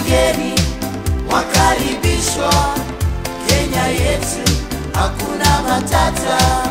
wageni wakaribishwa Kenya yetu, hakuna matata.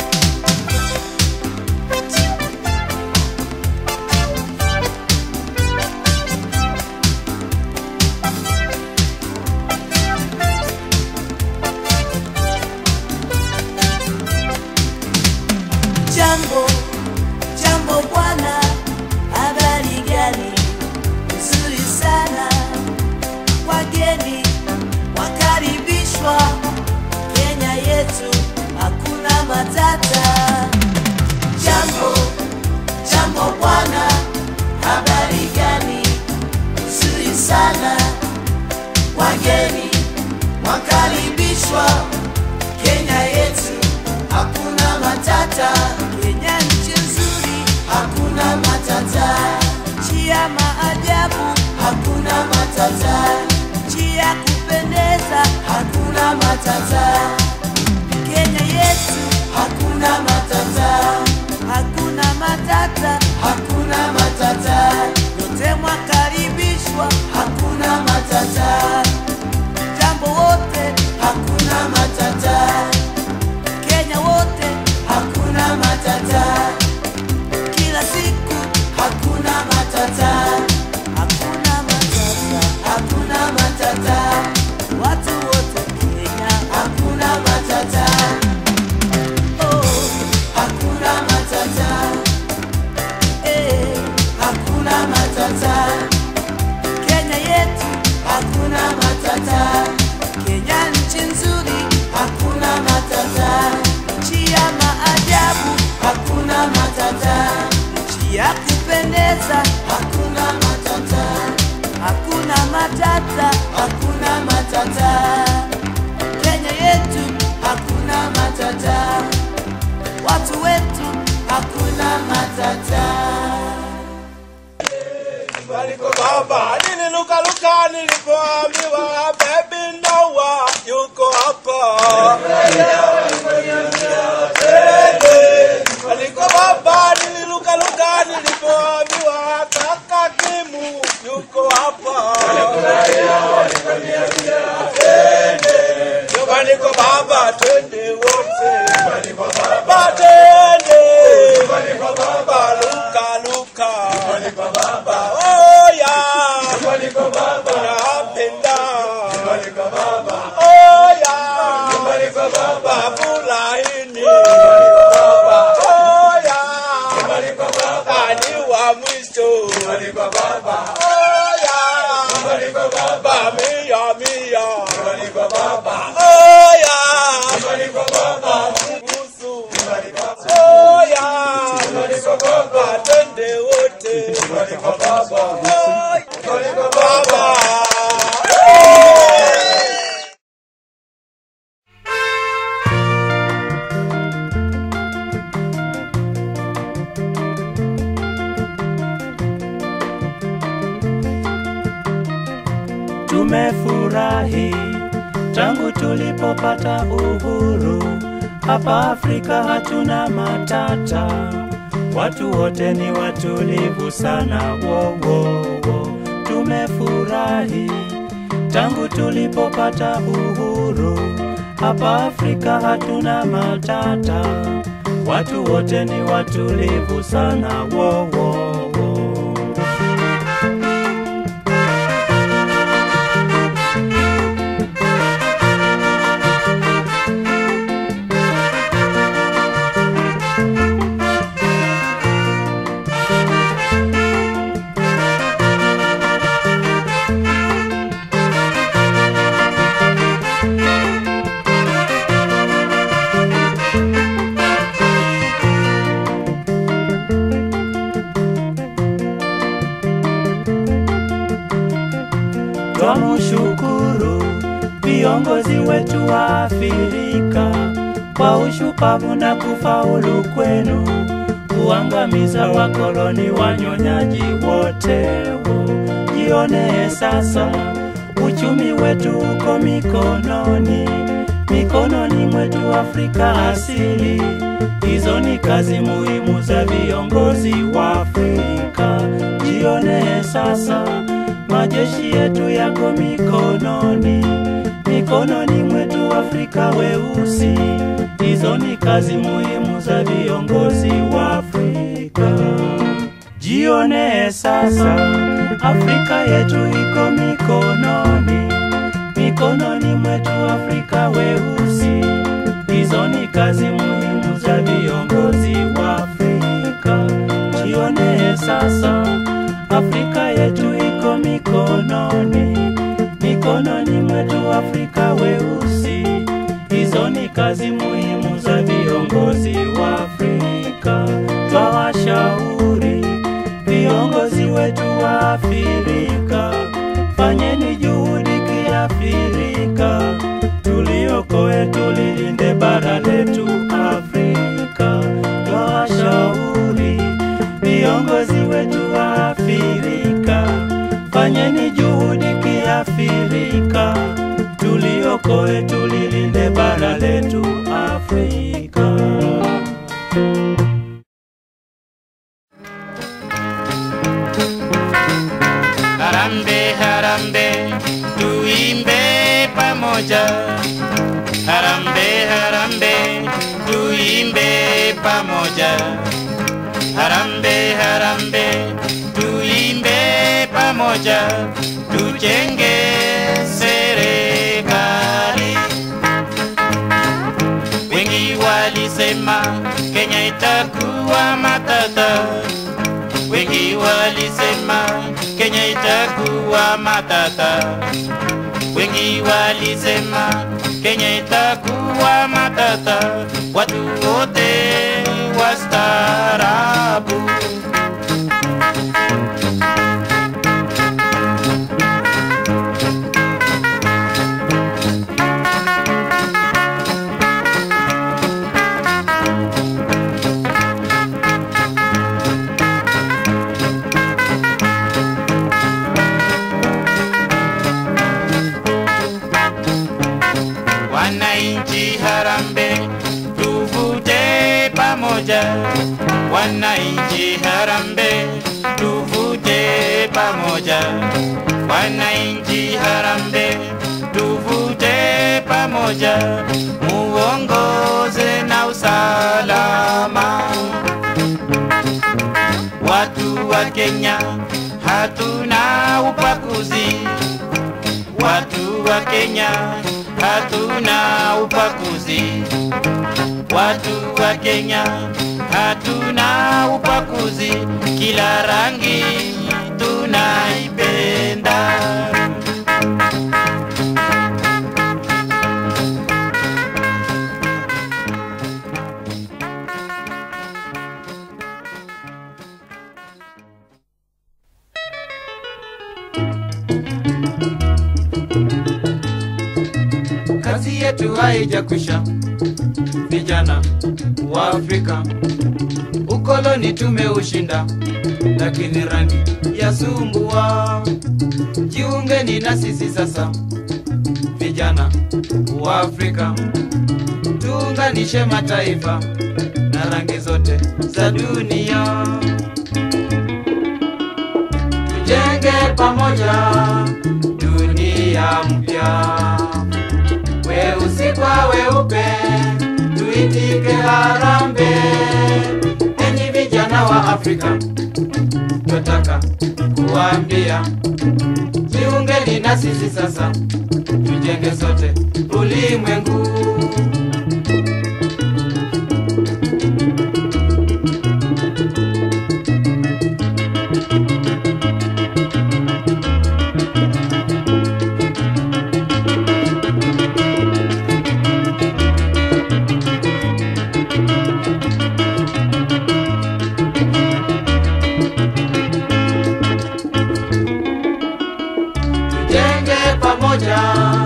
Jambo, jambo bwana, habari gani? Nzuri sana, wageni wakaribishwa Kenya yetu, hakuna matata. Jambo, jambo bwana, habari gani? Nzuri sana, wageni wakaribishwa Kenya yetu, hakuna matata. Kenya nchi nzuri, hakuna matata. Nchi ya maajabu, hakuna matata. Nchi ya kupendeza, hakuna matata. Kenya yetu, hakuna matata. Hakuna matata, hakuna matata. Yote mwakaribishwa, hakuna matata. Jambo wote, hakuna matata. Kenya wote, hakuna matata. Kila siku, hakuna matata. Hakuna matata, hakuna matata. Watu wote Kenya, hakuna matata. Oh, hakuna matata. Eh, hakuna matata. Kenya yetu, hakuna matata. Kenya nchi nzuri, hakuna matata. Nchi ya maajabu, hakuna matata. Nchi ya kupendeza, hakuna matata. Hakuna matata, hakuna matata. Kenya yetu, hakuna matata. Watu wetu, hakuna matata. Waliko baba nililukaluka nilipoambiwa baby Noah yuko hapa. Waliko baba nililukaluka nilipoambiwa kaka Kimu yuko hapa. Nyumbani kwa baba twende wote. Baba twende. Baba luka luka. Oh yeah. Napenda. Oh yeah. Babu laini. Oh yeah. Ani wa mwisho. Oh yeah. Baba mia mia. Oh yeah. Kusu. Oh yeah. Atende wote. Oh, Baba. Tumefurahi tangu tulipopata uhuru. Hapa Afrika hatuna matata, watu wote ni watulivu sana. Wo, wo, wo. Tumefurahi tangu tulipopata uhuru. Hapa Afrika hatuna matata, watu wote ni watulivu sana. Wo, wo, wo. Twamushukuru viongozi wetu wa Afrika kwa ushupavu na kufaulu kwenu kuangamiza wakoloni wanyonyaji wote. Jione sasa uchumi wetu uko mikononi, mikononi mwetu Afrika asili. Hizo ni kazi muhimu za viongozi wa Afrika. Jione sasa majeshi yetu yako mikononi, mikononi mwetu Afrika weusi. Hizo ni kazi muhimu za viongozi wa Afrika. Jione sasa, Afrika yetu iko mikononi, mikononi mwetu Afrika weusi. Hizo ni kazi muhimu za viongozi wa Afrika. Jione sasa, Afrika yetu iko mikononi, mikononi mwetu Afrika weusi. Hizo ni kazi muhimu za viongozi wa Afrika. Twawashauri viongozi wetu wa Afrika, fanyeni juhudi kiafrika, tuliokoe tulilinde bara letu Afrika. Twawashauri viongozi wetu wa Afrika, fanyeni juhudi kiafrika, tuliokoe tulilinde bara letu Afrika. Harambe, harambe, tuimbe pamoja. Harambe, harambe, tuimbe pamoja. Harambe, harambe, tuimbe pamoja. Tujenge serikali. Wengi walisema Kenya itakuwa matata wengi walisema Kenya itakuwa matata, wengi walisema Kenya itakuwa matata, watu wote wastaarabu. Wananchi harambe, tuvute pamoja. Wananchi harambe, tuvute pamoja. Wananchi harambe, tuvute pamoja, muongoze na usalama. Watu wa Kenya hatuna upakuzi watu wa Kenya hatuna upakuzi, watu wa Kenya hatuna upakuzi, kila rangi tunaipenda. kazi yetu haijakwisha, vijana wa Afrika. Ukoloni tumeushinda, lakini rangi yasumbua. Jiungeni na sisi sasa, vijana wa Afrika, tuunganishe mataifa na rangi zote za dunia, tujenge pamoja dunia mpya weusi kwa weupe, tuitike harambe. Enyi vijana wa Afrika, twataka kuwaambia, jiungeni na sisi sasa, tujenge sote ulimwengu. tujenge pamoja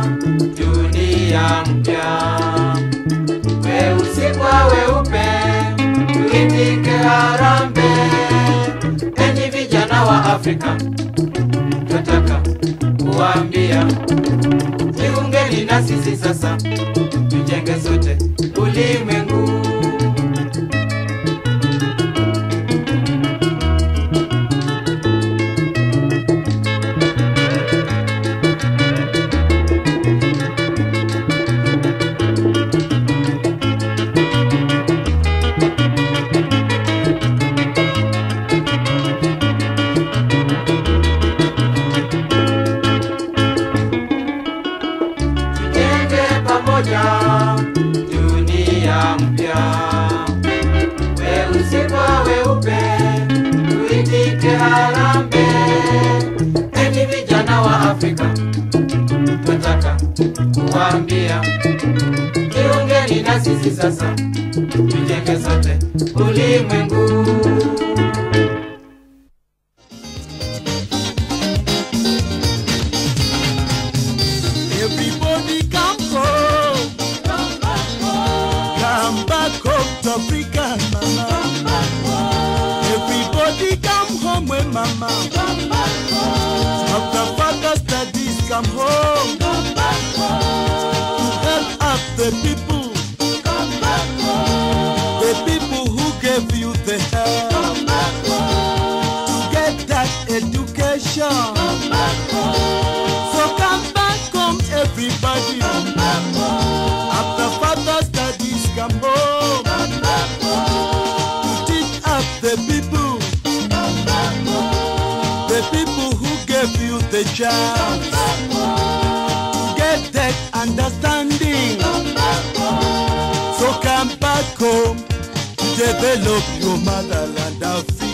dunia mpya, weusi kwa weupe, tuitike harambe. Enyi vijana wa Afrika, twataka kuwaambia, jiungeni na sisi sasa, tujenge sote ulimwengu. Rudi na sisi sasa, tujenge sote ulimwengu. Everybody come home. Come back home to Africa, mama. Everybody come home when mama. After further studies, come home. To help out the people. The people who gave you the help. To get that education. So come back home, everybody. After further studies, come home. To teach up the people. The people who gave you the chance. To get that understanding. So come back home to develop your motherland Africa.